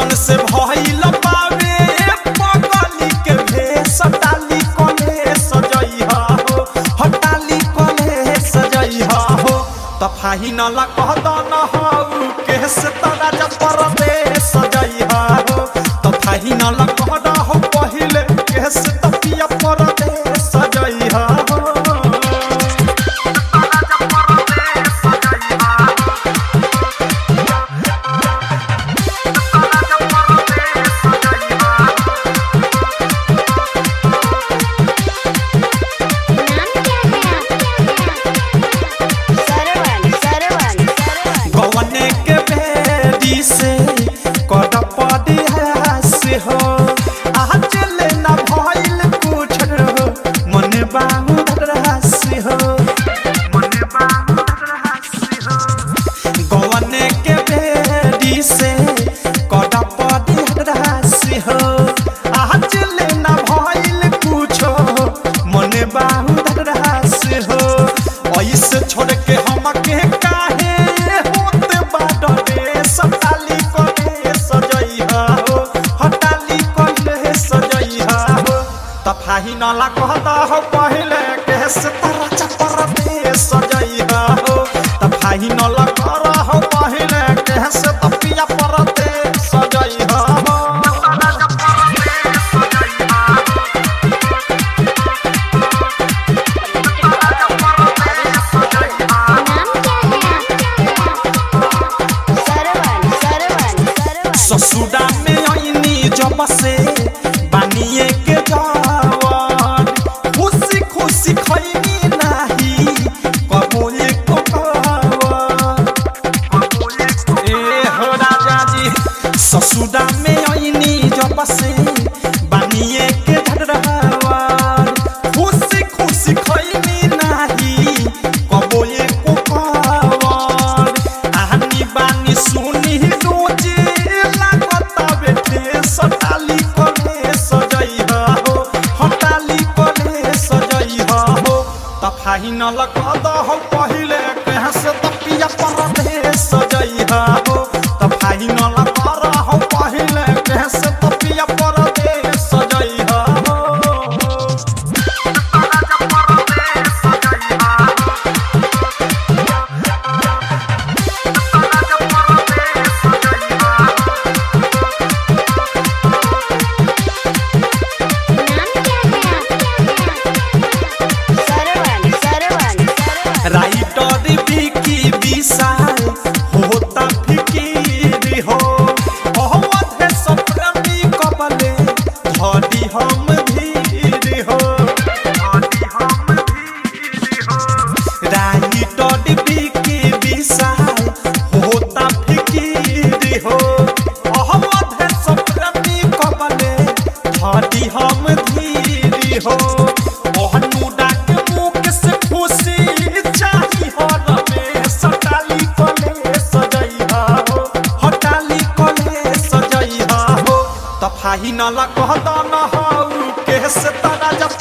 कैसन से भइल बावे पगली के भेष डाली कले सजइहा हो हटाली कले सजइहा हो त फाही न ला कह दन हऊ केस तरा जब परदे सजइहा हो त फाही न ला कह द हो पहिले केस तपिया परदे सजइहा हो नाम क्या है सरवन सरवन सरवन गवने के बेरी से कद पदिया से हो आ चले ना भइल कुछ हो मन बाहुरा से हो मन बाहुरा से हो गवने के बेरी से कद पदिया से हो आ चले ना भइल कुछ हो मन बाहुरा से हो ऐसे छोड़ के हम के काहे होते बाडरे सताली कोले सजइहा हो हटाली कोले सजइहा हो तफाही नला कहता हो पहले केस तारा चपर दे सजइहा हो तफाही नला करा हो पहले केस तपिया पर दे सजइहा हो नाम क्या है सरवन सरवन सरवन ससुरा में आईनी जब से बानिए के जवान खुशी खुशी खैनी नाही कबूले को पावन ए हो राजा जी ससुरा में आईनी जब से बानिए के झड़वान खुशी खुशी खैनी नाही कबूले को पावन आनी बानी सुनी रोजे लागता बेटे सटाली कले सजइहा हो हटाली कले सजइहा हो तफाही न लगद हो पहिले कहाँ से तपिया पर दे सजइहा हो तफाही न लगद हो पहिले कहाँ से तपिया पर दे सजइहा हो नाम क्या है सरवन सरवन सरवन राइटर विकी विशाल होता फिकीर हो अहमद है सप्रेमी कबले धरी हम धीर हो राइटर विकी विशाल होता फिकीर हो अहमद है सप्रेमी कबले धरी हम धीर हो ओहनु डाक मुख से खुशी चाही हो रमे सटाली कले सजइहा हो हटाली कले सजइहा हो तफाही न ला कह दन हऊ केस तारा जब